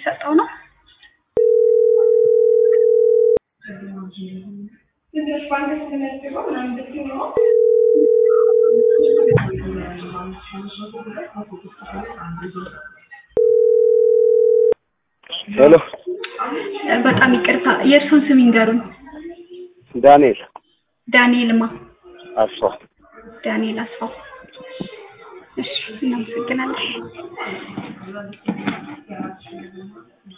የሚሰጠው ነው። ሄሎ በጣም ይቅርታ የእርሱን ስም ይንገሩን። ዳንኤል ዳንኤልማ አስፋው ዳንኤል አስፋው። እሺ እናመሰግናለን።